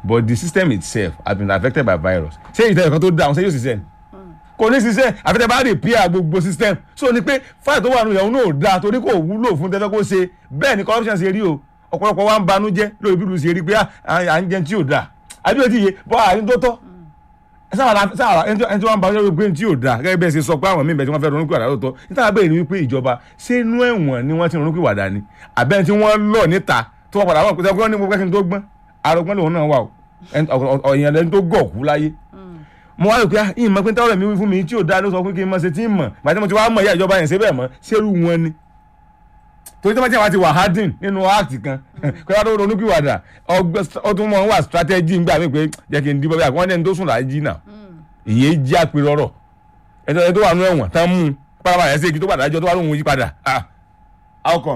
but the system itself has been affected by virus ṣé ìtẹ̀yẹ̀ kan tó dáhùn ṣé yóò ṣiṣẹ́ ni kò ní ṣiṣẹ́ àfẹ́tẹ́ bá repair gbogbo system so ni pé fáìlì tó wà nù yẹn náà ò dáa torí kò wúlò fún tẹ́fẹ́ kó ṣe bẹ́ẹ̀ ni corruption ṣe rí o ọ̀pọ̀lọpọ̀ wa ń banújẹ́ lórí bí lu ṣe rí pé à ń jẹun tí ò dáa àbí o ti yé bọ́ àárín tó tọ́ sáwàrà sáwàrà ẹni tí wọ́n ń banújẹ́ lórí pé tí ò dáa gẹ́gẹ́ bẹ́ẹ̀ ṣe sọ pé àwọn míì bẹ́ẹ̀ tí wọ́n fẹ́ ronú pìwàdà lóòótọ́ níta bẹ́ẹ̀ ni wípé ìjọba ṣé inú ẹ̀wọ̀n ni wọ́n ti ronú pìwàdà ni àbẹ́ni tí wọ́n lọ níta tó wọ́n padà wọ́n pé wọ́n ní gbogbo ẹ̀sìn tó gbọ́n arọgbọ́n lòun náà wà o ọ̀yàn lẹni tó gọ̀ọ̀kú láyé mo wá rò pé ìmọ̀ pé táwọn mi wí fún mi tí ò dáa ló sọ pé kí n mọ̀ ṣe tí ń mọ̀ gbàtí mo ti wá mọ̀ ìyá ìjọba yẹn ṣe bẹ́ẹ̀ mọ̀ ṣerú wọn ni torí tí wọ́n ti wá ti wà hardin nínú act kan kí wọ́n tó ronú kíwàdà ọdún mọ̀ ń wà strategy ńgbà mí pé jẹ́ kí n dìbò bí àwọn ẹni tó sùn láàyè jìnnà ìyẹn jí àpérò ọ̀rọ̀ ẹjọ́ tó wà nínú ẹ̀wọ̀n tán mú un pápá yẹn sí èkì tó padà ẹjọ́ tó wà lóhun yí padà how come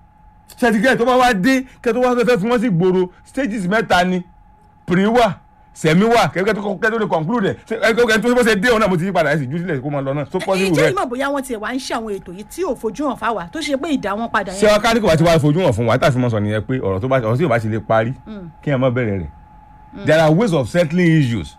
ṣètìkẹ́ tó bá wá dé kẹ́ tó wá fẹ́ fún wọn sí gbòòrò stages mẹ́ta ni pre wà sẹ̀mí wà kẹ́kẹ́ tó kẹ́ tó lè conclude ẹ̀ ẹ̀kẹ́ tó bó ṣe dé òun náà mo ti yí padà ẹ̀ sì jù sílẹ̀ kó máa lọ náà tó pọ́ sí ìwé. ìjẹ́ ìmọ̀ bóyá wọ́n ti wá ń ṣe àwọn ètò yìí tí ò fojú hàn fáwa tó ṣe pé ìdá wọn padà ṣé ọkà ní kò bá ti wá fojú hàn fún wa táfi mọ́ sọ nìyẹn pé ọ̀rọ̀ tó bá ọ̀rọ̀ tí yóò bá ti lè parí kí ẹ má bẹ̀rẹ̀ rẹ̀ there are ways of settling issues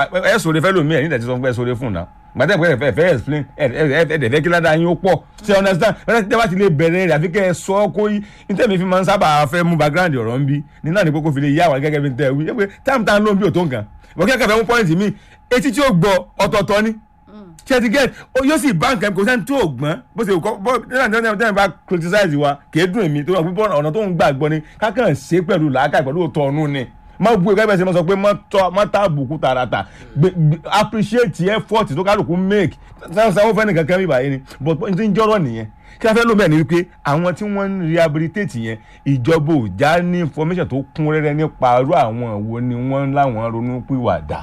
ẹ sọ̀rọ̀ fẹ́ lómi ẹ̀ nígbà tí sọ pé ẹ sọ̀rọ̀ fún un náà gbàtẹ́ ìpínlẹ̀ fẹ́ fẹ́ explain ẹ̀ẹ́dẹ̀ kí ládàá yín ó pọ̀ ṣe understand bẹ́ẹ̀ tí wọ́n ti lè bẹ̀rẹ̀ rẹ̀ àfi kẹ́ ẹ sọ ọ́ kó yí níta mi fi máa ń sábà fẹ́ mú background ọ̀rọ̀ ń bí ní náà ní kókó fi lè yá àwọn gẹ́gẹ́ bí n tẹ́ wí pé táàmù táàmù ló ń bí òtó nǹkan wọ́n kẹ́kẹ́ fẹ́ mú point mi etí tí ó gbọ́ ọ̀tọ̀ọ̀tọ̀ ni ṣe ti get yóò sì bá nǹkan kò sẹ́ni tí ò gbọ́n bó ṣe kọ́ bó nígbà bá criticize wa kì í dùn èmi tó wà púpọ̀ ọ̀nà tó ń gbàgbọ́ ni kákan ṣe pẹ̀lú làákà pẹ̀lú òtọ̀ ọ̀nù ni má bu ẹgbẹ́ bẹ́ẹ̀ ṣe máa sọ pé má tá àbùkù tààràtà appreciate effort tó kálukú make sanwó fẹ́ nìkan kan bíbá yìí ni but n ti ń jọ́rọ̀ nìyẹn kí a fẹ́ ló bẹ́ẹ̀ ni wípé àwọn tí wọ́n ń rehabilitate yẹn ìjọba ò já ní information tó kún rẹ́rẹ́ nípa irú àwọn wo ni wọ́n láwọn ronú pìwàdà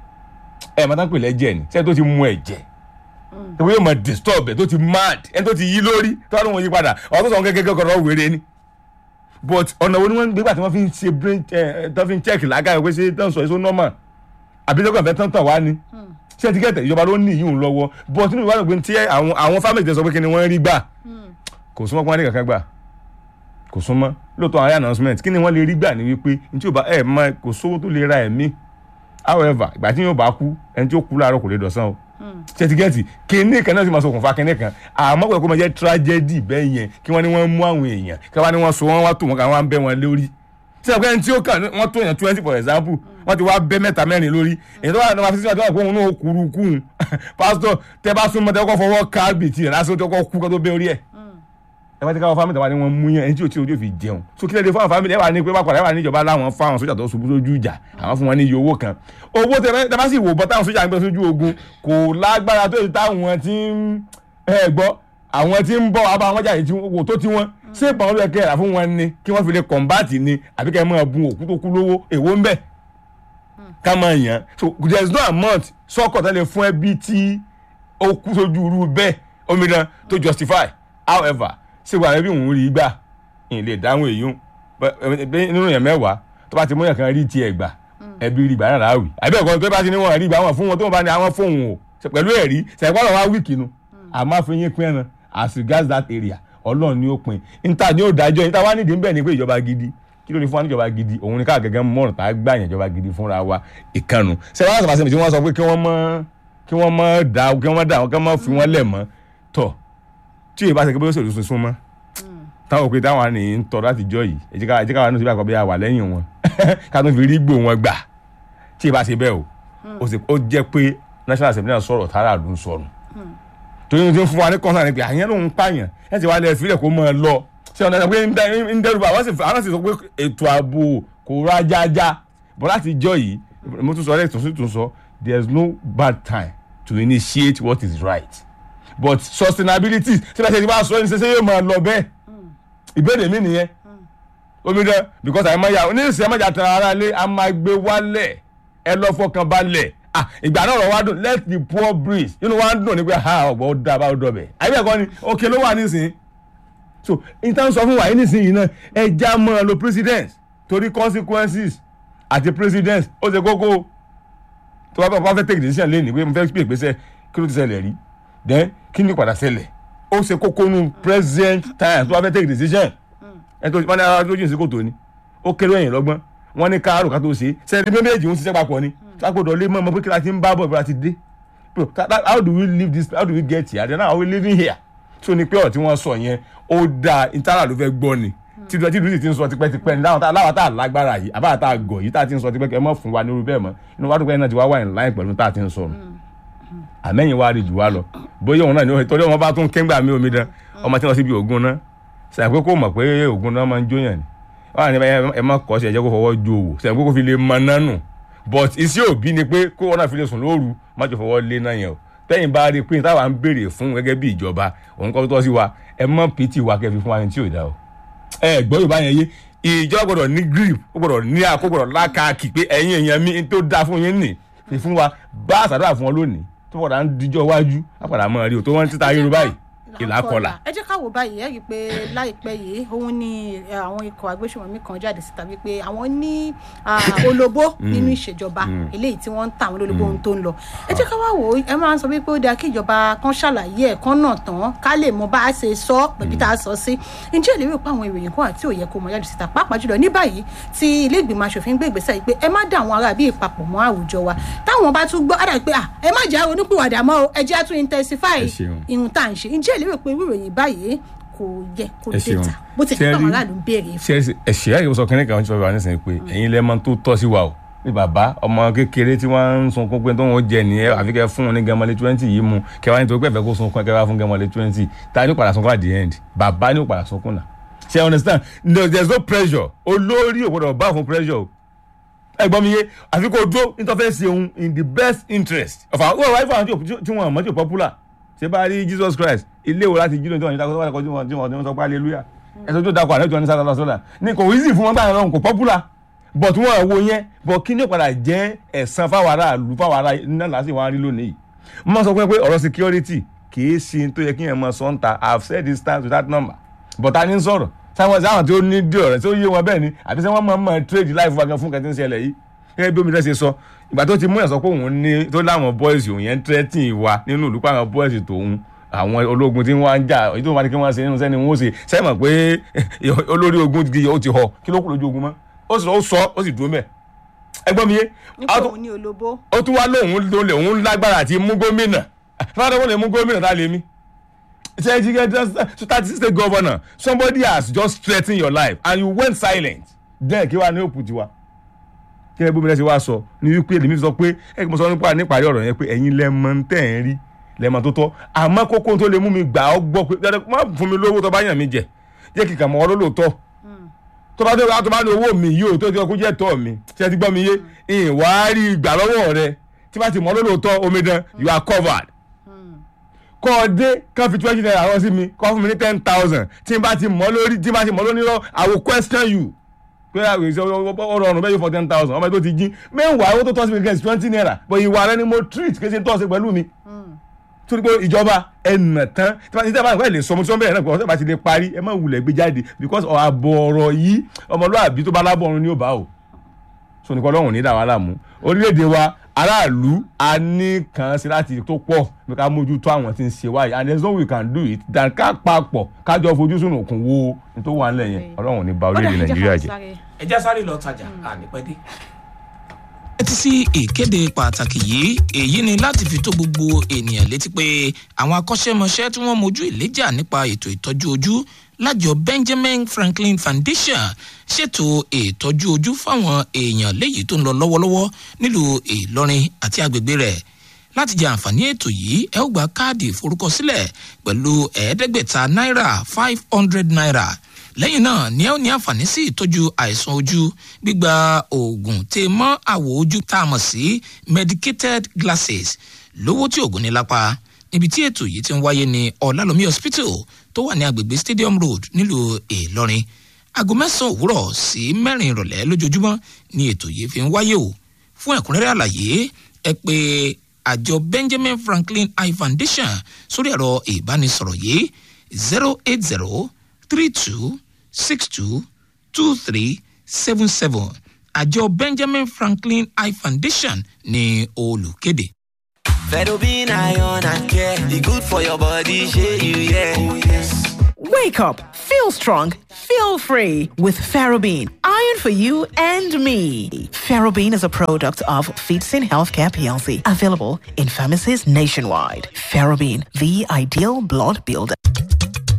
ẹ̀ máa tán pè lẹ́jẹ̀ ni sẹ́ni tó ti mú ẹ̀jẹ̀ ìwé yóò máa disturb ẹ̀ tó ti mad ẹni tó ti yí lórí tó wà lóun yí padà ọ̀tún sọ̀rọ̀ gẹ́gẹ́ kọ̀ọ̀rọ̀ wéré ni but ọ̀nà wo ni wọ́n ń gbé gbà tí wọ́n fi ń ṣe brain tó fi ń check lágàá pé ṣé tán sọ èso normal àbí lọ́gbà fẹ́ tán tàn wá ni ṣé ti kẹ́tẹ̀ ìjọba ló ní ìyún lọ́wọ́ but nínú ìwádìí pé tí àwọn àwọn family tẹ sọ pé kí ni wọ́n rí gbà kò súnmọ́ pé wọ́n ní kankan gbà kò súnmọ́ lóòótọ́ àwọn announcement kí ni wọ́n lè rí gbà ní wípé ní tí ò bá ẹ̀ mọ kò sówó tó lè ra ẹ̀mí however ìgbà tí yóò bá kú ẹni tí ó kú láàárọ̀ kò lè dọ̀sán o ṣètìgẹ́tì kínní kan náà sì máa ṣokùnfà kínní kan àmọ́ pẹ̀lú kó máa jẹ́ tragedy bẹ́ẹ̀ yẹn kí wọ́n ní wọ́n mú àwọn èèyàn kí wọ́n ní wọ́n so wọ́n wá tó wọn kà wọ́n á bẹ́ wọn lórí tí ẹ̀kọ́ ẹni tí ó kàn wọ́n tó yẹn twenty for example wọ́n ti wá bẹ́ mẹ́ta mẹ́rin lórí èyí tó wà ní wọ́n fi síwájú àgbọ̀n náà kúrú kún pásítọ̀ tẹ́ bá súnmọ́ tẹ́ kọ́ fọwọ́ ká bìtì rẹ̀ lásìkò tó kọ́ kú kó tó bẹ́ orí ẹ̀ ẹ bá ti káwọn fámìlì tàwa ni wọn mú yẹn ẹni tí o tí ojú fi jẹun so kílẹ̀ dé fáwọn fámìlì ẹ wà ní pé bá padà ẹ wà ní ìjọba láwọn fáwọn sójà tó ṣubú sójú ìjà àwọn fún wọn ní iye owó kan owó tẹ bá sì wò bọ́ táwọn sójà ń gbé sójú ogun kò lágbára tó ti táwọn tí ń ẹ gbọ́ àwọn tí ń bọ̀ wá bá wọn jáde tí wò tó tí wọn ṣé ìpàwọn ló yẹ kẹ́ ẹ̀ rà fún wọn ni kí wọ́n fi lè kọ̀ǹbáàtì ni àbí kẹ́ ẹ máa bun òkú tó kú lówó èwo ń bẹ̀ ká máa yàn so there is no amount sọ́kọ̀ tẹ́lẹ̀ fún ẹbí tí ó kú sójú irú bẹ́ẹ̀ omidan to justify however ṣé wàá bí òun rí gbà ń lè dáhùn èyí nínú yẹn mẹ́wàá tó bá ti mú yẹn kan rí tiẹ̀ gbà ẹbí rí gbà náà láwì àbí ẹ̀kọ́ tó bá ti ní wọn rí gbà wọn fún wọn tó wọn bá ní àwọn fóun o pẹ̀lú ẹ̀rí ṣẹ̀gbọ́n wá wíìkì nu àmọ́ àfihàn yín pín ẹran as regards that area ọlọ́run ni ó pin níta ni ó dájọ́ níta wá nídìí bẹ́ẹ̀ ni pé ìjọba gidi kí ló ní fún wa níjọba gidi òun ni ká gẹ́gẹ́ mọ̀ràn tá a gbà yẹn ìjọba gidi fúnra wa ìkànnù ṣẹ̀wọ́n àṣà pàṣẹ tí wọ́n sọ pé kí wọ́n mọ́ kí wọ́n mọ́ dá kí wọ́n dá kí wọ́n mọ́ fi wọ́n lẹ̀ mọ́ tọ̀ tí èyí bá ṣe kí bó ṣe òṣùṣù sún mọ́ táwọn òpin táwọn àní ń tọ́ láti jọ yìí ẹ̀jẹ̀ ká ẹ̀jẹ̀ ká wà ní ìsìnkú àkọ́bí àwà lẹ́yìn wọn ká tó fi rí gbò wọn gbà tí ì bá ṣe bẹ́ẹ̀ o ó jẹ́ pé national assembly náà sọ̀rọ̀ tààrà ló ń sọnù torí ní ti ń fún wa ní kọ́ńtà ni pé àyẹn ló ń pààyàn ẹ̀ ti wá lẹ̀ fílẹ̀ kó máa lọ ṣé ọ̀nà ìgbà pé ń dẹ́rù bá àwọn sì sọ pé ètò ààbò kò rájájá bọ́ láti jọ yìí mo tún sọ ẹ́ tún tún sọ there is no bad time to initiate what is right but sustainability ṣé bá ṣe ti bá sọ ẹni ṣe ṣe yóò máa lọ bẹ́ẹ̀ ìbéèrè mi nìyẹn omi dẹ because àyè máa yà ní ìsìn àmàjà tẹ ara lé a máa gbé wálẹ̀ ẹ lọ fọkàn balẹ̀ ah ìgbà náà ọ̀rọ̀ wa dùn let the poor breathe inú wa ń dùn ní pé ha ọ̀gbọ́n ó dá bá ó dọ̀bẹ̀ àyè bẹ́ẹ̀ kọ́ ni òkè ló wà nísìn so intan sọ fún wa yìí nísìn yìí náà ẹ já mọ́ ẹ lo president torí consequences àti president ó ṣe kókó tó bá bá fẹ́ take decision lé ní pé mo fẹ́ pè gbèsè kí ló ti ṣẹlẹ̀ rí then kí ni padà ṣẹlẹ̀ ó ṣe kókó nu present time tó bá fẹ́ take decision ẹ tó wọn ní ara lójú ìsìnkú tó ni ó kéré ẹ̀yìn lọ́gbọ́n wọ́n ní káàrò ká tó ṣe sẹ́ni méjèèjì ń ṣiṣẹ́ papọ̀ ni sápòdọ̀ lé mọ́ ọmọ pé kí la ti ń bá bọ̀ bí la ti dé Bro, that- that- how do we live this how do we get here then how are we living here so ni pé ọ̀rọ̀ tí wọ́n sọ yẹn ó dáa intara ló fẹ́ gbọ́ ni tí tí lùsì ti ń sọ tipẹ́tipẹ́ ní láwọn tá láwọn tá a lágbára yìí àbá tá a gọ̀ yìí tá a ti ń sọ tipẹ́ kẹ́ ẹ mọ́ fún wa ní irú bẹ́ẹ̀ mọ́ inú wa dúpẹ́ náà ti wá wà ní láì pẹ̀lú tá a ti ń sọ nù àmẹ́yìn wa rí jù wá lọ bóyá òun náà ni ó torí ọmọ bá tún kéńgbà mí omi dán ọmọ tí wọ́n sì bí ògùn náà sàpé kó mọ̀ pé ògùn náà máa ń jóyàn ni wọ́n á ní ẹ- ẹ má kọ́ sí ẹ̀jẹ̀ kó fọwọ́ jó o sàpé kó fi lè mọ náà nù but iṣẹ́ òbí ni pé kó wọn náà fi lè sùn lóru má jọ fọwọ́ lé náà yẹn o tẹ́yìn bá rí i pé táwa ń béèrè fún gẹ́gẹ́ bí ìjọba òun kọ́ tó tọ́ sí wa ẹ mọ́ pt wa kẹ́ fi fún wa ní tí ò dá o ẹ gbọ́ yorùbá yẹn yé ìjọba gbọ́dọ̀ ní grip ó gbọ́dọ̀ ní àkó gbọ́dọ̀ lákàkì pé ẹ̀yin èèyàn mi tó dáa fún yín nì fi fún wa bá àṣàdúrà fún ọ lónìí tó padà ń dijọ́ iwájú á padà mọ́ rí o tó wọ́n ń títa yorùbá yìí ìlà kọlà. ẹ jẹ́ ká wò báyìí ẹ rí i pé láìpẹ́ yìí òun ni eh, àwọn ikọ̀ agbésùnmọ̀mí kan jáde síta wípé àwọn ní ah, olóbó nínú ìṣèjọba eléyìí tí wọ́n ń ta àwọn olóbó ohun tó ń lọ ẹ jẹ́ ká wá wò ó ẹ máa ń sọ wípé ó dáa kí ìjọba kan ṣàlàyé ẹ̀ kan náà tán ká lè mọ bá a ṣe sọ pẹ̀lú tá a sọ sí ǹjẹ́ ìlérí pé àwọn ìròyìn kan àti òye kò mọ jáde síta pàápàá jùlọ ní báyìí tí ilé ìgbìmọ̀ asòfin gbé ìgbésẹ̀ yìí pé ẹ má dá àwọn ará bíi papọ̀ mọ́ àwùjọ wa táwọn bá tún gbọ́ á dà pé à ẹ má jẹ́ onípìwàdà mọ́ o ẹ jẹ́ á tún intensify Ẹ ṣeun. ihun tá à ń ṣe ǹjẹ́ ìlérò pé irú ìròyìn báyìí kò yẹ kó Ẹ ṣeun. déta bó ti Ṣé ṣe rí- àwọn aráàlú ń béèrè fún. ṣe ẹ̀ṣẹ̀ àyè sọ kínní kan tí wọ́n fi wà nísìnyí pé ẹ̀yin lẹ́mọ tó tọ́ sí wa o bí bàbá ọmọ kékeré tí wọ́n ń sunkún pé tó ń jẹ nìyẹn àfi kẹ́ fún un ní gẹmọlé twenty yìí mu kẹ́ wá nítorí pé ẹ̀fẹ́ kó sunkún kẹ́ wá fún gẹmọlé twenty ta ni ó padà sunkún at the end bàbá ni ó padà sunkún náà ṣe you understand no there is no pressure olórí ò gbọdọ̀ bá fún pressure o ẹ gbọ́ mi yé àfi kó dúró nítorí fẹ́ ṣe òun in the best interest of our wọ́n wáyé fún àwọn tí ò- tí wọ́n mọ̀ tí ò popular ṣé bá rí jesus christ ilé wo láti jí lóun tí wọ́n ní dákọ́ tí wọ́n tí wọ́n tí wọ́n sọ pé hallelujah ẹ̀sọ́ tó dakọ̀ àlejò ní sátán lọ́sọ́dà ní kò easy fún wọn gbà náà kò popular but wọ́n wo yẹn but kí ni ó padà jẹ́ ẹ̀san fáwọn aráàlú fáwọn ará náà láti wọn rí lónìí mo sọ pé pé ọ̀rọ̀ security kì í ṣe tó yẹ kí yẹn mọ sọ́ńtà i have said this time to that number but a ní sọ̀rọ̀ sáwọn sáwọn tí ó ní dí ọ̀rẹ́ tí ó yé wọn bẹ́ẹ̀ ni àbí sẹ́ wọ́n máa ń mọ trade life wa gan fún kẹ́tí ń ṣẹlẹ̀ yìí gẹ́gẹ́ bí omi rẹ̀ ṣe sọ ìgbà tó ti mú ẹ̀ sọ pé òun ní tó láwọn boys òun yẹn ń threatening wa nínú ìlú pàwọn boys tòun àwọn ológun tí wọ́n ń jà èyí tó wà ní kí wọ́n ṣe nínú sẹ́ni wọ́n ṣe sẹ́mọ̀ pé olórí ogun ti ó ti họ kí ló kù lójú ogun mọ́ ó sì lọ ó sọ ó sì dúró mẹ́ ẹgbọ́n mi yé nípa òun ní olóbó. ó tún wá lóun ló lè òun lágbára àti mú gómìnà fúnadé wọn lè mú gómìnà tá a lè mí ṣe ẹ jíjẹ just thirty six state governor somebody has just threatened your life and you went silent then kí wàá ní òkú tiwa kí ẹ bómi rẹ ṣe wá sọ ní wípé lèmi sọ pé ẹ kí mo sọ nípa níparí ọ̀rọ̀ yẹn pé ẹ̀yin lẹ́mọ ń tẹ̀ ń rí lẹ́mọ tó tọ́ àmọ́ kókó tó lè mú mi gbà ọ́ gbọ́ pé dandan má fún mi lówó tó bá yàn mí jẹ jẹ́ kí kà mọ́ ọ́ lólóòótọ́ tó bá tó bá tó bá ní owó mi yìí o tó ti ọkú jẹ́ tọ́ mi ṣe ti gbọ́ mi yé ìwà rí ìgbà lọ́wọ́ rẹ tí bá ti mọ́ lólóòótọ́ omidan you are covered kọ́ ọ dé kán fi twenty naira rán sí mi kọ́ fún mi ní ten thousand tí n bá ti mọ́ lórí tí n bá ti mọ́ lórí lọ I will question you pé àwọn èso ọrọ̀rùn bẹ́ẹ̀ yóò for ten thousand ọmọ tó ti jí mẹ́wàá owó tó tọ́ sí mi gẹ̀ẹ́sì twenty naira but ìwà rẹ ni mo treat kí n ṣe tọ́ sí pẹ̀lú mi torí pé ìjọba ẹnà tán tí wọ́n ti dábàá nípa ẹ̀ lè sọ mo tí wọ́n bẹ̀rẹ̀ náà pé ọ̀sẹ̀ bá ti lè parí ẹ má wulẹ̀ gbé jáde because àbọ̀ ọ̀rọ̀ yìí ọmọlúwàbí tó bá lábọ̀ ọ̀run ni ó bá o so nìkan ọlọ́run ní dàwọn aláàmú orílẹ̀-èdè wa aráàlú a ní kàn sí láti tó pọ̀ bí ká mójútó àwọn tí ń ṣe wáyé and there is no way we can do it than ká papọ̀ kájọ fojú sùn òkun wo ní tó wà nílẹ̀ yẹn ọlọ́run ní ba orílẹ̀-èdè nàìjíríà jẹ́. ẹ já sáré lọ tajà ànípẹ́dé. ẹ ti sí ìkéde pàtàkì yìí èyí ni láti fi tó gbogbo ènìyàn létí pé àwọn akọ́ṣẹ́mọṣẹ́ tí wọ́n mojú ìléjà nípa ètò ìtọ́jú ojú lájọ benjamin franklin foundation ṣètò ìtọ́jú ojú fáwọn èèyàn léyìí tó ń lọ lọ́wọ́lọ́wọ́ nílùú ìlọrin àti agbègbè rẹ̀ láti jẹ àǹfààní ètò yìí ẹ ó gba káàdì ìforúkọsílẹ̀ pẹ̀lú ẹ̀ẹ́dẹ́gbẹ̀ta náírà five hundred naira lẹ́yìn náà ni ẹ ó ní àǹfààní sí ìtọ́jú àìsàn ojú gbígba oògùn tè mọ́ àwọ̀ ojú tá a mọ̀ sí medicated glasses lówó tí oògùn ní lápá níbi tí ètò yìí ti ń wáyé ní ọ̀làlómi hospital tó wà ní agbègbè stadium road nílùú ìlọrin aago mẹ́sàn-án òwúrọ̀ sí mẹ́rin ìrọ̀lẹ́ lójoojúmọ́ ni ètò yìí fi ń wáyé o fún ẹ̀kúnrẹ́rẹ́ àlàyé ẹ pé àjọ benjamin franklin eye foundation sórí ẹ̀rọ ìbánisọ̀rọ̀ yìí zero eight zero three two six two two three seven seven àjọ benjamin franklin eye foundation ní olùkéde. Fedobin iron and care, e good for your body, shey you yeah. Wake up, feel strong, feel free with Ferrobene, iron for you and me. Ferrobene is a product of Feetsin Healthcare PLC, available in pharmacies nationwide. Ferrobene, the ideal blood builder.